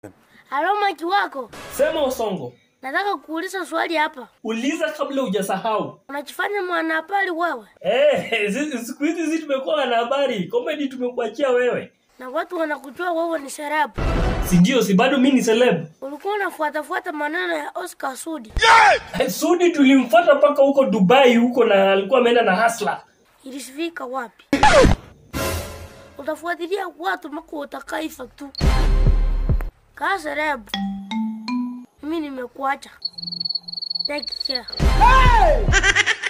Halo Maki wako, Sema Osongo, nataka kuuliza swali hapa. uliza kabla hujasahau. Unajifanya mwanahabari wewe, Eh, zi- siku hizi sisi tumekuwa na habari comedy, tumekuachia wewe, na watu wanakujua wewe ni serabu. si ndio? Si bado mimi ni celeb. Ulikuwa unafuatafuata maneno ya Oscar Sudi, Eh, Sudi tulimfuata mpaka huko Dubai huko, na alikuwa ameenda na hasla. ilisifika wapi? Utafuatilia watu mpaka utakaifa tu. Kaa serabu, mimi nimekuacha. Take care.